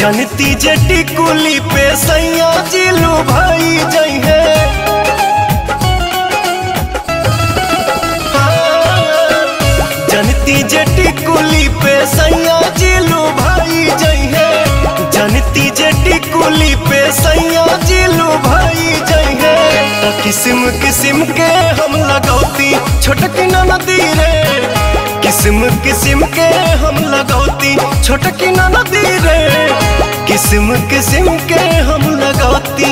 जनती जटी कुली पे सैया जिलू भाई जई है जनती जटी कुली पे सैया जिलू भाई जई है जनती जटी कुली पे सैया जिलू भाई जई है तो किस्म किस्म के हम लगौती छोटकी नदी रे किस्म किस्म के हम लगौती छोटकी नदी रे किस्म किस्म के हम लगौती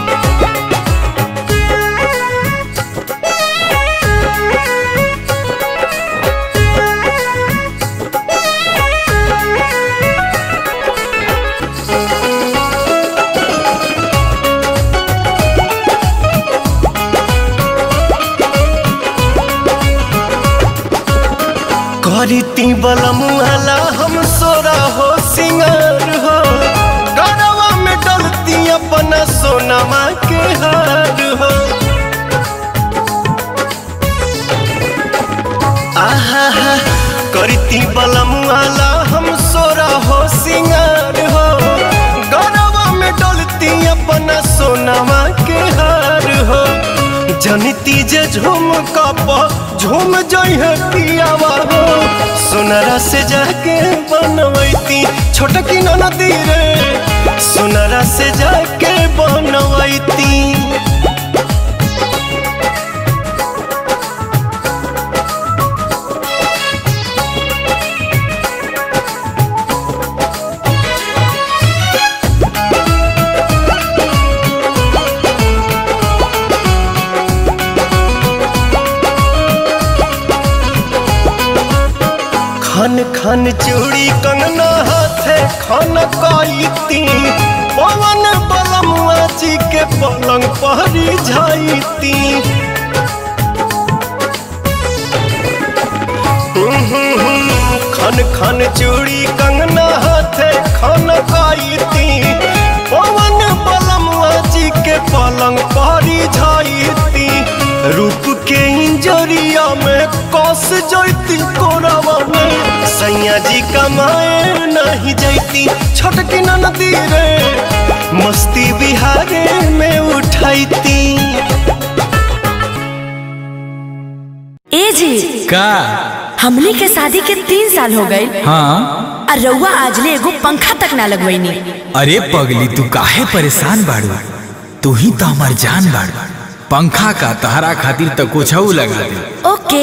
करती बलमुआला हम सोरा हो सिंगार हो गरवा में डलती अपना सोनमा के हार हो आहा हा करती बलमुआला हम सोरा हो सिंगार हो गरवा में डलती अपना सोनमा के हार हो जनती जे झूम कप झूम जई है पियावा हो सोनरा से जाके बनवैती छोटकी नदी रे सोनरा से जाके बनवैती खन खन चूड़ी कंगना हाथे खन कईती पवन बलमुआ जी के पलंग पहरी जाईती खन खन चूड़ी कंगना हाथे खन कईती पवन बलमुआ जी के पलंग पहरी जाईती रूप के इंजरिया में कस जैती कोरावा में सैया जी कमाए नहीं जैती छोटकी नदी रे मस्ती बिहारे में उठाईती ए जी का हमनी के शादी के तीन साल हो गए हाँ और रउआ आजले एगो पंखा तक ना लगवैनी अरे पगली तू काहे परेशान बाड़ू तू ही तो हमार जान बाड़ू पंखा का तहरा खातिर तो कुछ लगा दे ओके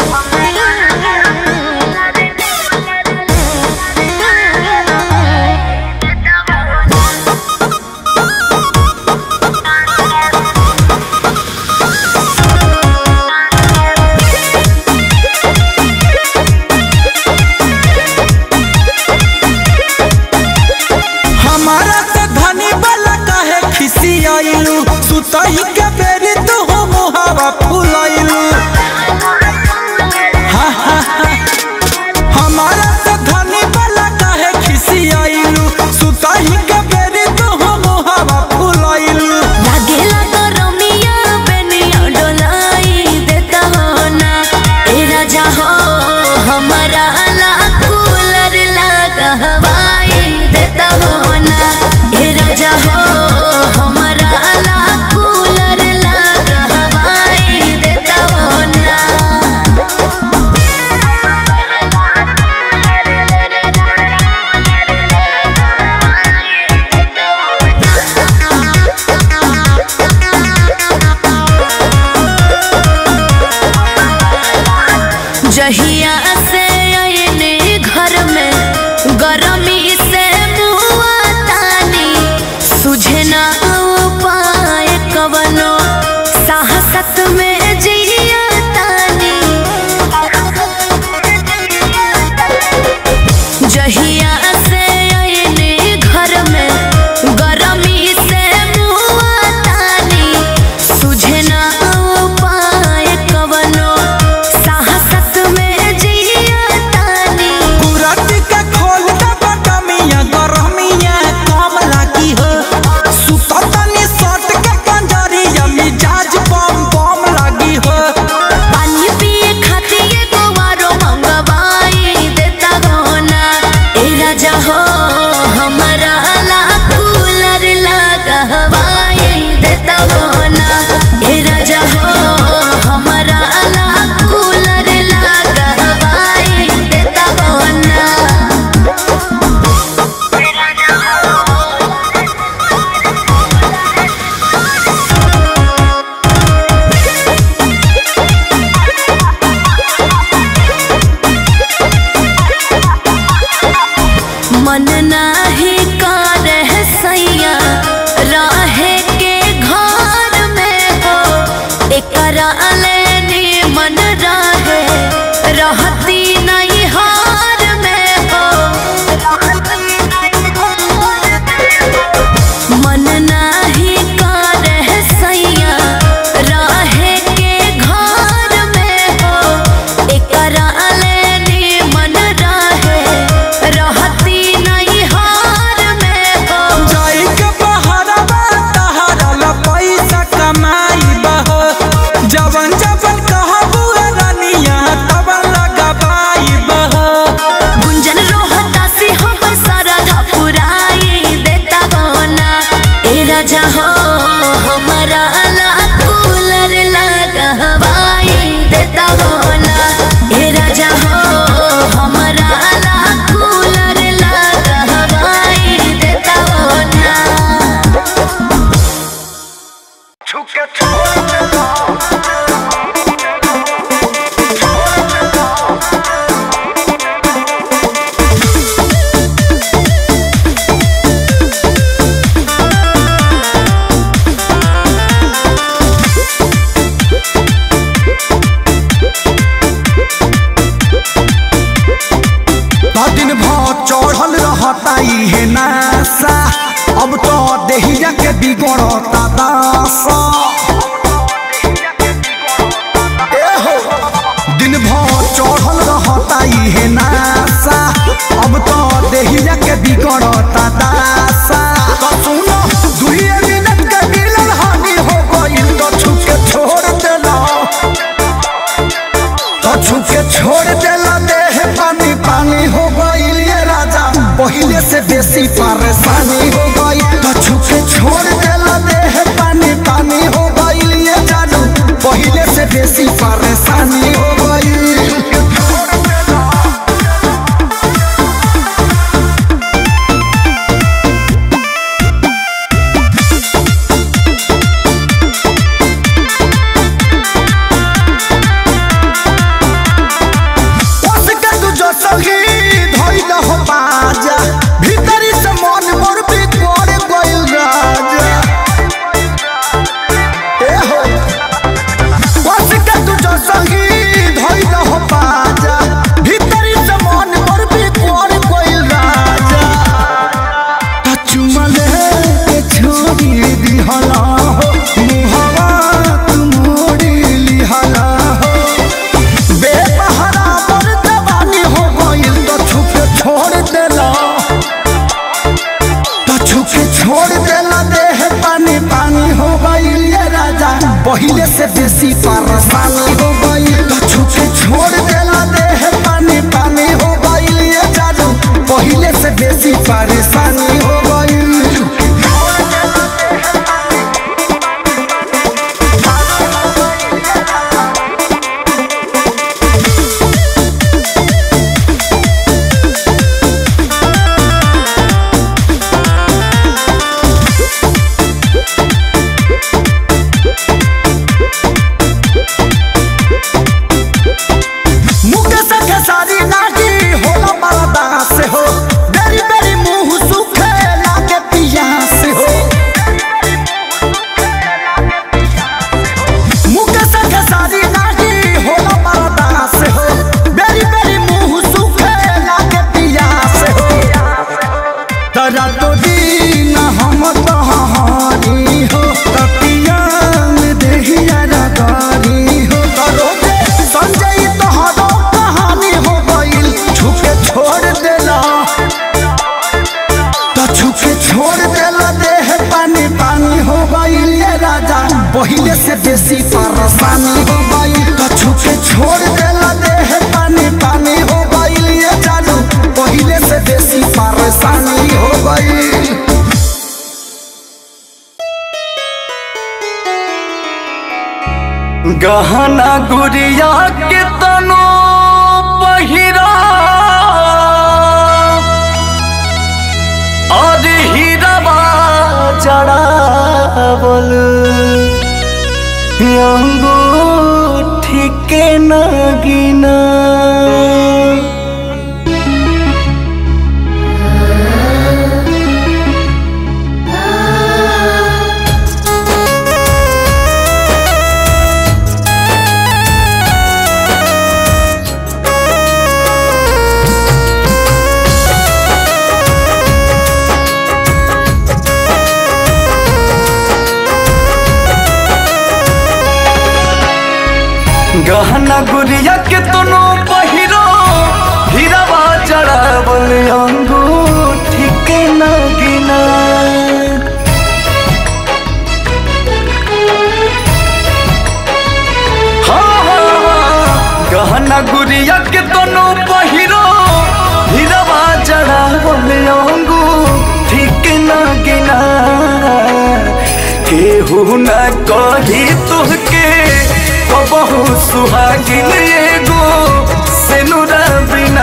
हमारा से धनी वाला काहे खिसी आइलू सुतई के बेरी तू हो मुहावा फुलाइलू हा हा हा हमारा से धनी वाला काहे खिसी आइलू सुतई के बेरी तू हो मुहावा फुलाइलू लागेला तो रमिया बेनिया डोलाई देता हो ना ए राजा हो हमारा ला कूलर लगा हवाई देता हो ना ए राजा हो हमारा ला कूलर लगा हवाई देता हो ना जहिया से आयने घर में गरमी से मुआ तानी सुझे ना उपाय कवनो साहसत में जिया तानी जहिया से आयने घर में गरमी से मुआ तानी सुझे ना उपाय कवनो साहसत में जिया तानी कुरत के खोल दे रहती नहीं हार में हो मन नाही करे सैया रहे के घर में हो एकरा लेनी मन रहे रहती नहीं हार में हो जाई के बहरवा तहरा ला पैसा कमाई बह जवन जवन कहबू रानिया तब लगाबाई बह गुंजन रोहता से हमर सरधा पुराई देता गौना ए राजा हो हमारा ला कूलर लगवाई देता गौना ए राजा हो हमारा ला कूलर लगवाई देता गौना ता दिन भर चढ़ल रहता इहे नासा अब तो देहिया के बिगड़ता दासा ए हो, दिन भर चढ़ल रहता इहे नासा अब तो देहिया के बिगड़ता दासा तो सुनो दुइये मिनट के मिलन हानि हो गइल तो छुके छोड़ देला तो छुके छोड़ देला देह पानी पानी हो गइल ये राजा पहिले से बेसी परेशानी हो गई तो छुके छोड़ देला देह पानी पानी हो गइल ये जानू पहिले से बेसी परेशानी हो गई उसके तू जो सही धइल हो बाजा भीतरी से मन मोर बिगड़ गइल राजा ए हो उसके तू जो सही धइल हो बाजा भीतरी से मन मोर बिगड़ गइल राजा त चुमले के छोड़ी दिहला हो मुहवा तू मोड़ी लिहला हो बेपहरा पर जवानी हो गइल तो छुपे छोड़ देला तो छुपे छोड़ देला देह पानी पानी हो गइल ये राजा पहिले से बेसी परेशानी हो गइल तो छुपे छोड़ देला देह पानी पानी हो गइल ये जादू पहिले से बेसी परेशानी हो गइल मुकेश खेसारी नागी होला मरदा से हो बेरी बेरी मुंह सुखे लागे पिया से हो मुकेश खेसारी नागी होला मरदा से हो बेरी बेरी मुंह सुखे लागे पिया से हो तरा तो दिन हम तहारी हो तपिया में देहिया रगारी हो तरो दे संजय तोहरो कहानी हो गइल छुपे छोड़ देला तो छुपे छोड़ देला देह पानी पानी हो गइल ये राजा पहिले से बेसी परेशानी हो गइल तो छुपे छोड़ देला देह पानी पानी हो गइल ये जानू पहिले से बेसी परेशानी हो गइल गहना गुड़िया के तनो पहिरा और हीराबा जड़ावल अंगूठी के नगिना के तनो पहिरो हीरावा जड़ावल अंगूठी के ना गिना हाँ, हाँ, हाँ, गहना गुड़िया के तनो पहिरो हीरावा जड़ावल अंगूठी के ना गिना केहू न कही तुहके कबहू सुहागिन एगो सेनुरा बिना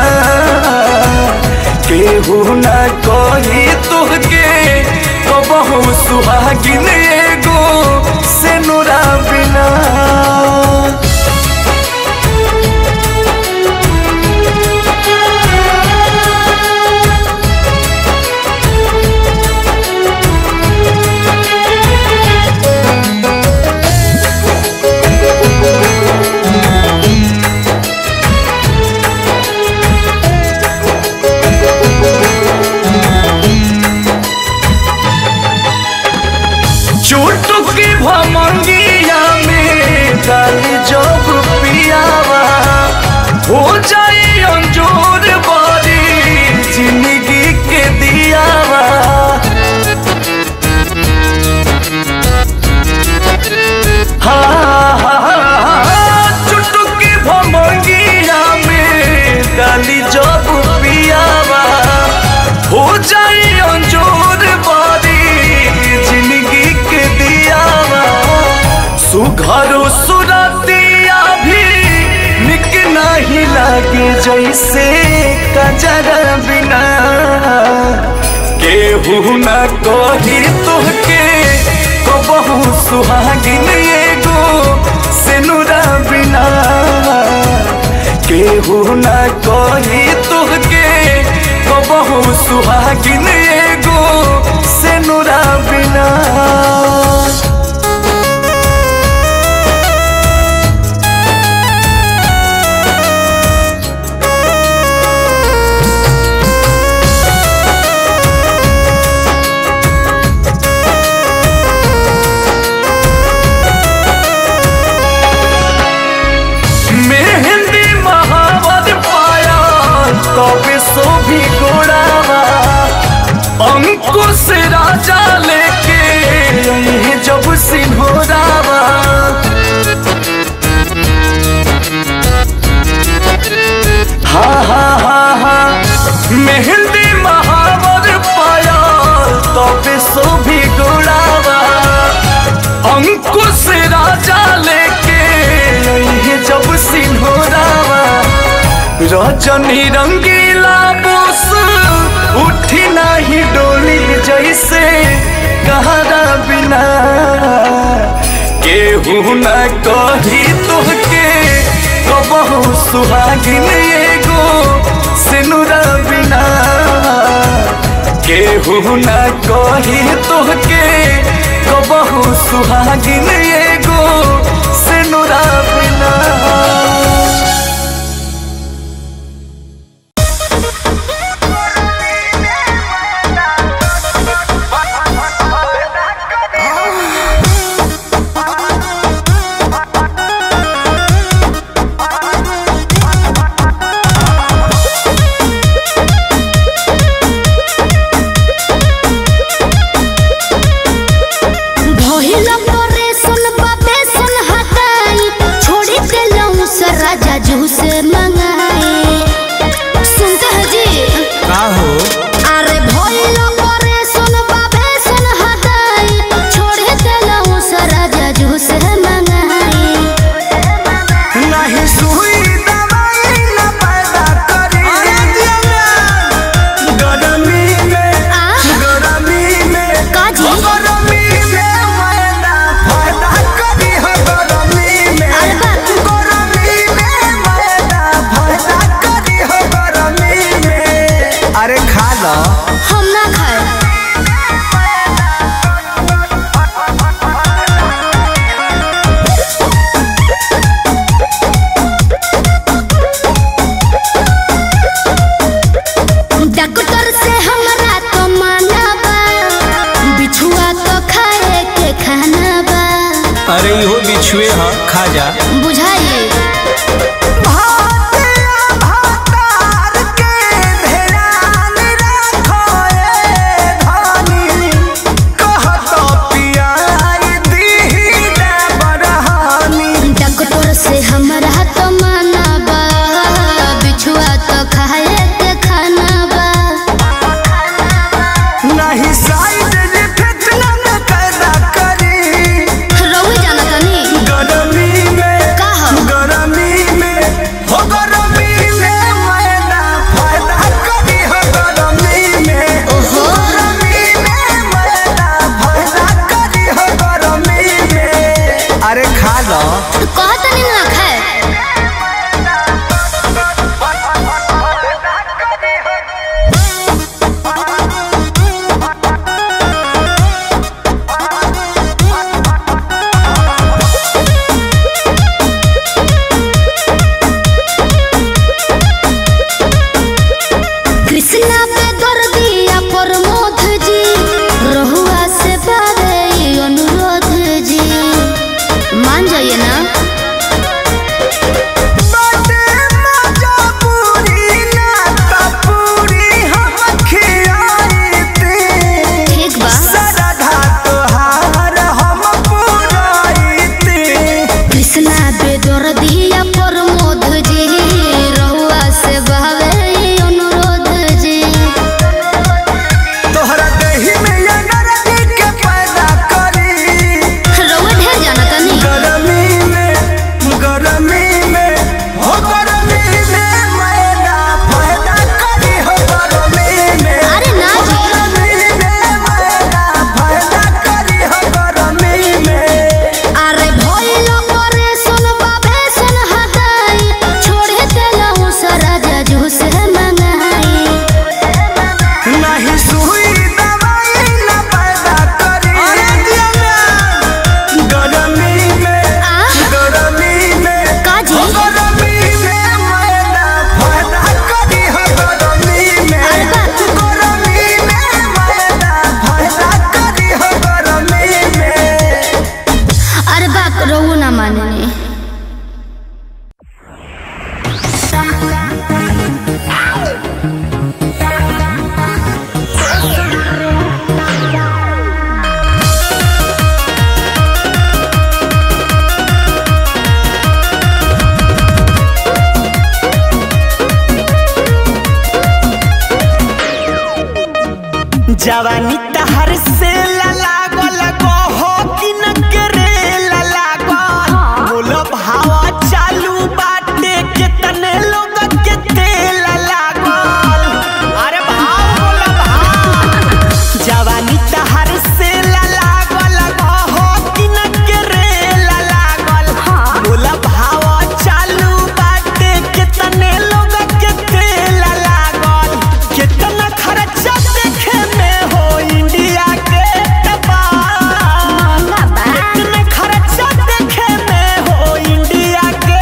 केहू न कही तुहके कबहू सुहागिन एगो सेनुरा बिना चुटकी भमंगिया में डाली जब पियावा हो जाए अंजोर बारी जिंदगी के दियावा हाँ, हाँ, हाँ, हाँ, चुटकी भमंगिया में डाली जब पियावा हो जाए अंजोर बारी जिंदगी के दियावा सुघरो सुरतिया भी निक नहीं लागे जैसे कजरा बिना केहू न कही तोहके कबहू सुहागिन एगो सेनुरा बिना केहू न कही तोहके कबहू सुहागिन एगो सेनुरा बिना मेहंदी महावर पाया तबे सो भी गोड़ावा अंकुश राजा लेके यही जब सिंहोरावा हाँ हाँ हाँ हाँ मेहंदी महावर पाया तबे सो भी गोड़ावा अंकुश राजा लेके यही जब सिंहोरावा रजनी रंगीला बोस उठी नहीं डोली जैसे कहारा बिना केहू न कही तोहके कबहू सुहागिन एगो सिनुरा बिना केहू न कही तोहके कबहू सुहागिन एगो सिनुरा बिना भइल परेशान बाबे सन हटाई छोड़ी देलौं से राजा जू से मंगाई सुनते हैं जी का हो अरे भइल परेशान बाबे सन हटाई छोड़ी देलौं से राजा जू से मंगाई नहीं सुई दवाई न पैदा करी गरमी में आ? गरमी में काजी? गरमी में मैदा फायदा करी हो गरमी में अरे बाप। गरमी में मैदा फायदा करी हो गरमी में अरे खा लो हम ना खाए डॉक्टर से हमरा तो माना बा बिछुआ तो खाए के खाना बा अरे इहो बिछुए ह खा जा बुझाइए भाव जवानी तहर से लागल कहो कि न करे लागल बोलो भावा चालू बाटे कितने लोग के तेल लागल अरे भाव बोलो भाव जवानी तहर से लागल कहो कि न करे लागल बोला भावा चालू बाटे कितने लोग के तेल लागल कितना खर्चा देखे में हो इंडिया के टपाल कितना खर्चा देखे में हो इंडिया के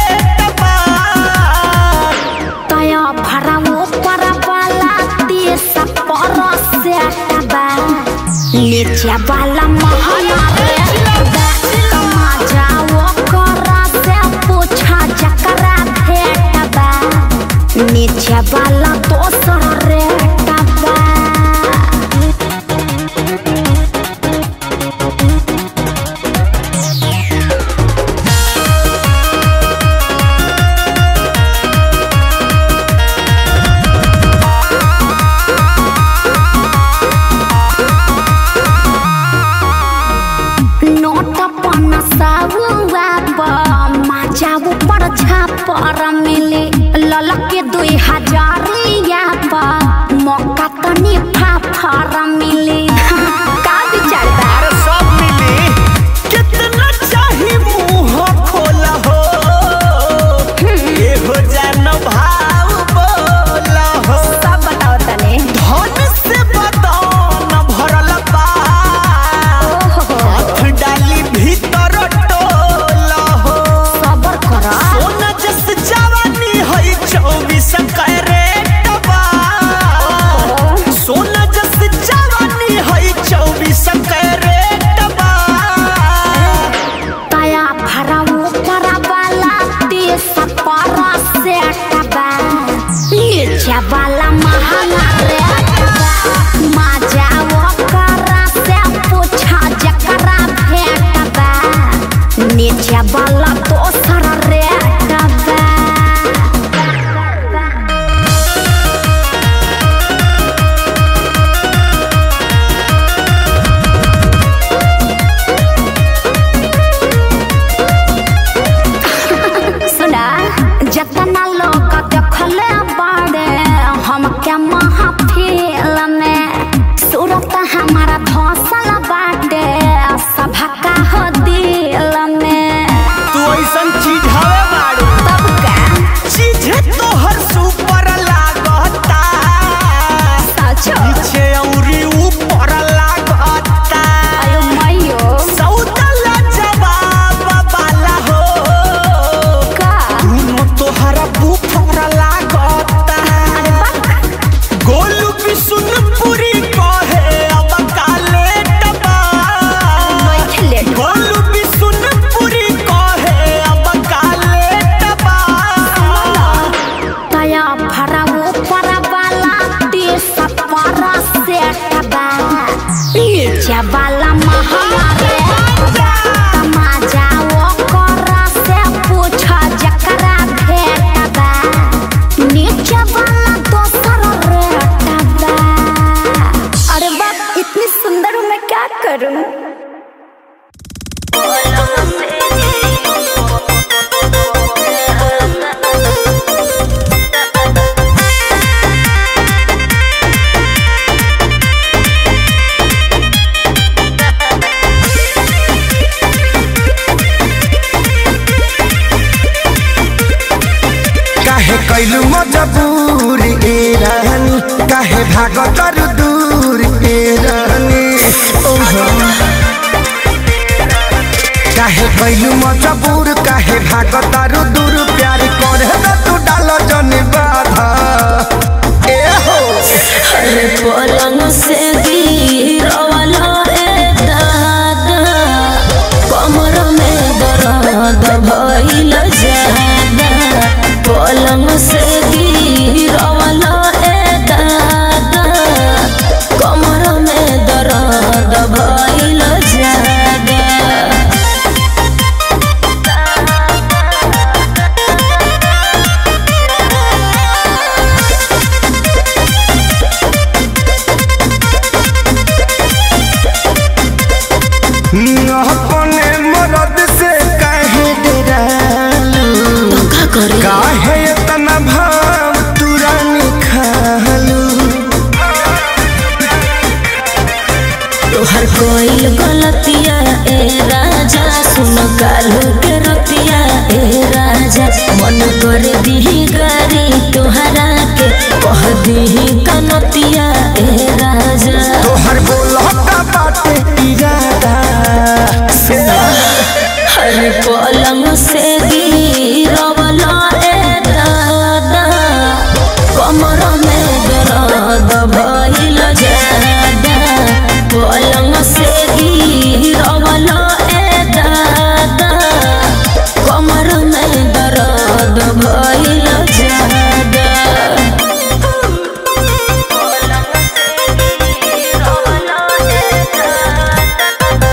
टपाल तया भरावो परवाला देश परसे टबा नीचे वाला महला रे कमा जाओ करा से पूछा जकरा भेटबा नीचे वाला दोसर रे टबा नोट पन्ना साहुआ माजा ऊपर छापर मिले ललके दुई हजारिया पर मौका तनी फाफर मिले का विचार बा अरे सब मिली कितना चाही मुंह खोला हो ये हो जान भाव बोला हो सब बताओ तने धन से बदन भरल बा हाथ डाली भीतर टोला हो सबर कर सोना जस जवानी है चौबीस कैरेट बा सोना जस जवानी है चौबीस कैरेट बा तया भरावो परवाला देश परसे टबा नीचे वाला महला रे माजा वो करा से पूछा जकरा भेटबा नीचे वाला दोसर रे टबा सुना जतना लोग देखले बाड़े हमके महफिल में सूरत हमारा धसल बाटे सभा का हो दिल में तू ऐसन चीज हवे बाड़ू तब का चीज तोहर सुपर लागता सचो नीचे औरी ऊपर लागता अयो मयो सौदला जवाब वाला हो का दोनों तोहरा बुफर लागता गोलू भी सुन पूरी कहे अब काले टबा बैठले गोलू भी सुन पूरी कहे अब काले टबा तया भरावो परवाला देश परसे टबा नीचे वाला महला रे तमाजा वो करा से पूछा जकरा भेटबा नीचे वाला दोसर रे टबा अरे बाप इतनी सुंदर हूँ मैं क्या करूँ काहे कैलू मजबूर ए रानी काहे भाग कर दूर ए रानी ओहो काहे कैलू मजबूर काहे भाग तारू दूर प्यार करे त तू डाल जन बाधा ए हो अरे पलंग से गिरवाला रे दादा कमर में दर्द भइल जादा पलंग से गिरवाला रे दादा कमर में दर्द भइल जादा भइल गलतिया ए राजा सुन कालू के रतिया ए राजा मन कर दी गारी तोहरा के कह दी कनतिया ए राजा तोहर बोलता बाटे इरादा हर पलंग से गिरवला ए दादा कमर में दर्द भइल जादा पलंग से गिरवला ए दादा कमर में दर्द भइल जादा पलंग से गिरवला ए दादा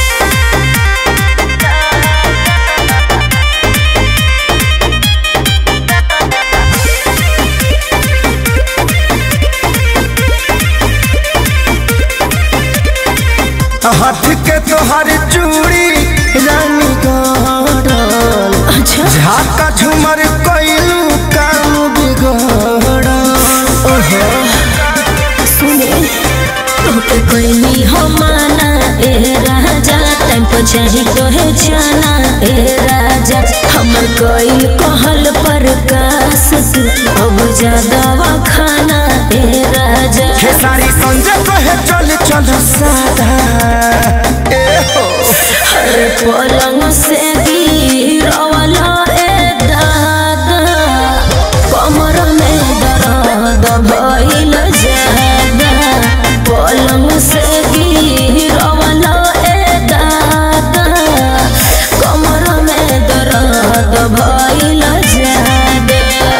हाथ के तोहर चूड़ी रानी गड़ल अच्छा झाका झुमर कइलू काम बिगड़ल ओहो सुने तोके कोई हो माना ए राजा टाइम पर चाही तोहे जाना ए राजा हमर कोई कहल पर कास तू अब ज्यादा खाना ए राजा खेसारी संजय कहे चल चल सादा ए हो हर पलंग से गिरवला ए दादा कमर में दर्द भइल जादा पलंग से गिरवला ए दादा कमर में दर्द भइल जादा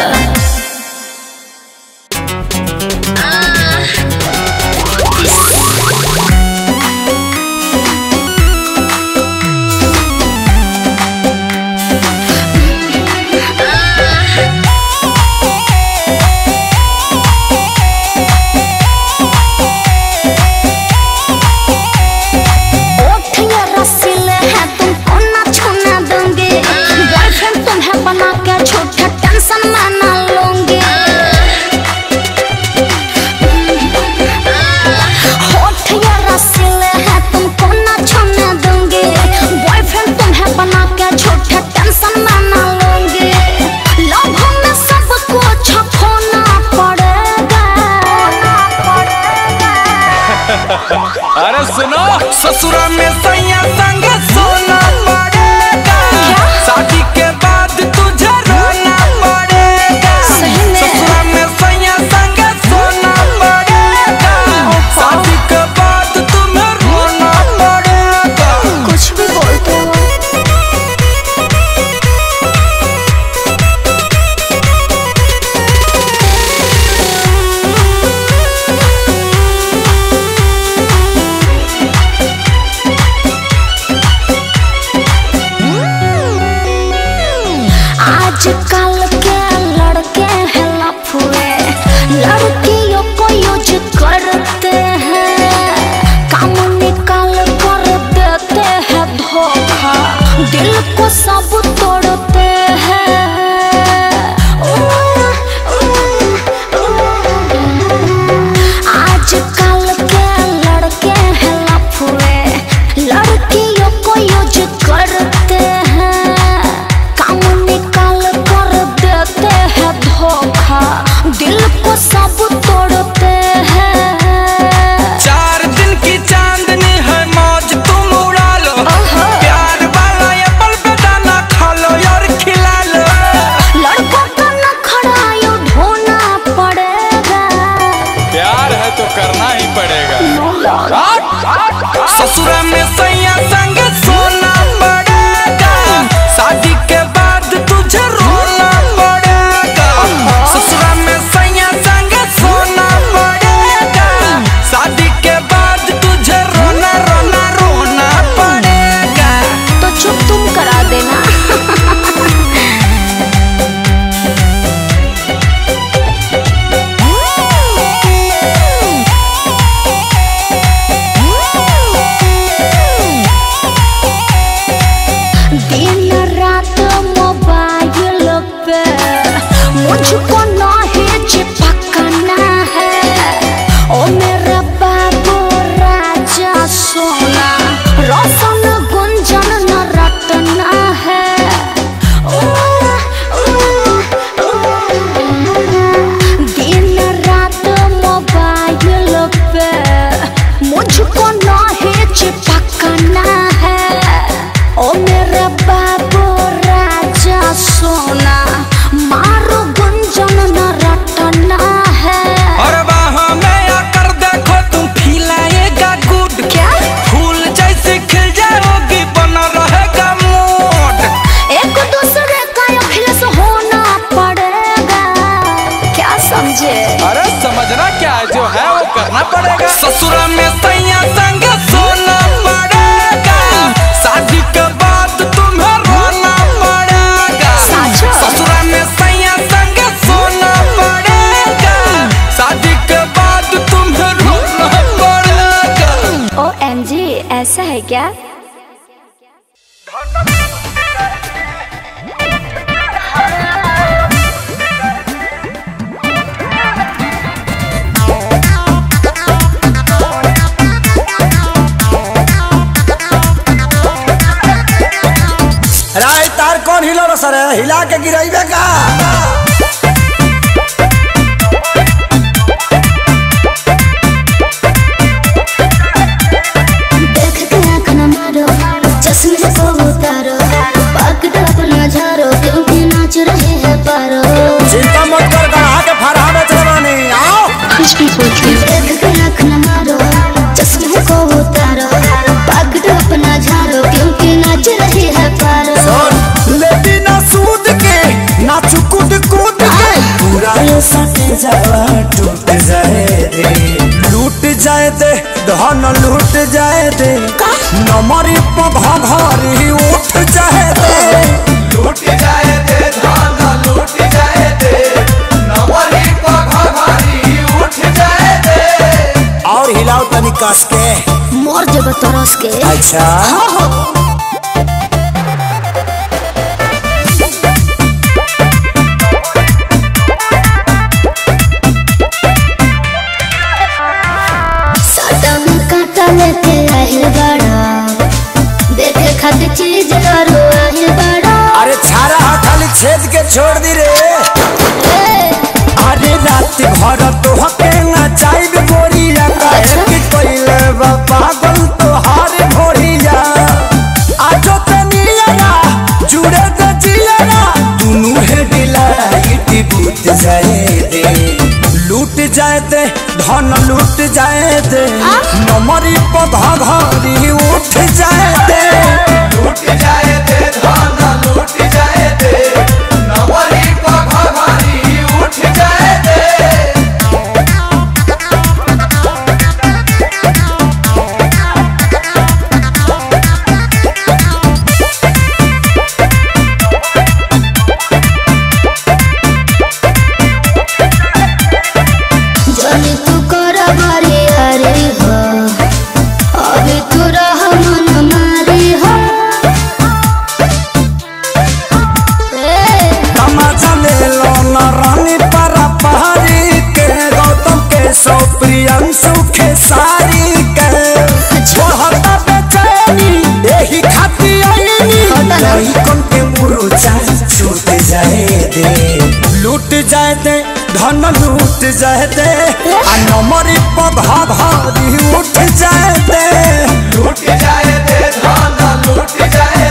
ओठ ये रसीले हैं तुमको ना छूने दूंगी बॉयफ्रेंड तुम्हें बना के झूठे टेंशन में ना लूंगी होठ ये रसीले हैं तुमको ना छूने दूंगी बॉयफ्रेंड तुम्हें बना के झूठे टेंशन में ना लूंगी लव में सब कुछ खोना पड़ेगा अरे सुनो ससुरा में सैया संग सोना पड़ेगा शादी के बाद तुझे रोना पड़ेगा सही में। ससुरा में सैया संग सोना पड़ेगा शादी के बाद तुम्हें रोना पड़ेगा कुछ भी बोलते हो आजकल के लड़के हैं लफुए लड़कियों को यूज करते हैं काम निकाल कर देते हैं धोखा दिल को सब तोड़ते हैं आजकल के लड़के हैं लफुए लड़कियों को यूज करते हैं काम निकाल कर देते हैं धोखा दिल को सब तोड़ते हैं चार दिन की चांदनी है मौज तुम उड़ा लो प्यार वाला एप्पल पे दाना खा लो और खिला लो लड़कों का नखरा यूं ढोना पड़ेगा प्यार है तो करना ही पड़ेगा ससुरा में सैया संग सोना पड़ेगा शादी के बाद तुझे रोना पड़ेगा ससुरा में सैया संग सोना पड़ेगा शादी के बाद तुझे रोना रोना रोना पड़ेगा तो चुप तुम करा देना समझे अरे समझना क्या है जो है वो करना पड़ेगा ससुरा में सैया संग सोना पड़ेगा शादी के बाद तुम्हें रोना पड़ेगा साचो? ससुरा में सैया संग सोना पड़ेगा शादी के बाद तुम्हें रोना पड़ेगा ओ एम जी ऐसा है क्या राय तार कौन हिलो रो सर हिला के गिराइबे का देख के आँख न मारो चश्मे को उतारो पकड़ अपना झारो क्योंकि नाच रहे हैं पारो चिंता मत कर गढ़ा के फरहा बेच रवानी आओ कुछ भी पूछ देख के आँख न मारो चश्मे को उतारो पकड़ अपना झारो क्योंकि नाच रहे हैं पारो सुन लेती ना सूद के ना चुकुद कूद के पूरा ये सटे जावा टूट जाए दे लूट जाए दे धन लूट जाए दे नमरी पघा घरी उठ जाए दे लूट जाए दे धान लूट जाए दे नवरी पघारी उठ जाए दे और हिलाओ तनी कस के मोर जब तरस के अच्छा साटा में काटा लेके आहिल बड़ा देखे खातिर चीज करो आहिल बड़ा अरे छारा हा खाली छेद के छोड़ दी रे अरे रात भर तो हके ना चाइब गोरिया काहे कि कोइले बा पागल तो हार भोरिया आजो तनिया जुड़े त जिया दुनु है डिलाइट बूत जाए दे लूट जाए दे धन लूट जाए दे नमरी पधा घरी उठ जाए दे लूट जाए दे धान लूट जाए दे नवरी पघारी उठ जाए दे जनी तू कर बारी हरी हो अभी तू रह मन मारी हो ए, तमाचा ले लो न रानी पर पहाड़ी के गौतम के सो प्रियंशु के सारी के छोहता बेचैनी यही खाती आईनी नहीं कौन के मुरुचा छूट जाए दे लूट जाए दे धन लूट जाए दे आ नमरी पधा भारी उठ जाए दे लूट जाए दे धान लूट जाए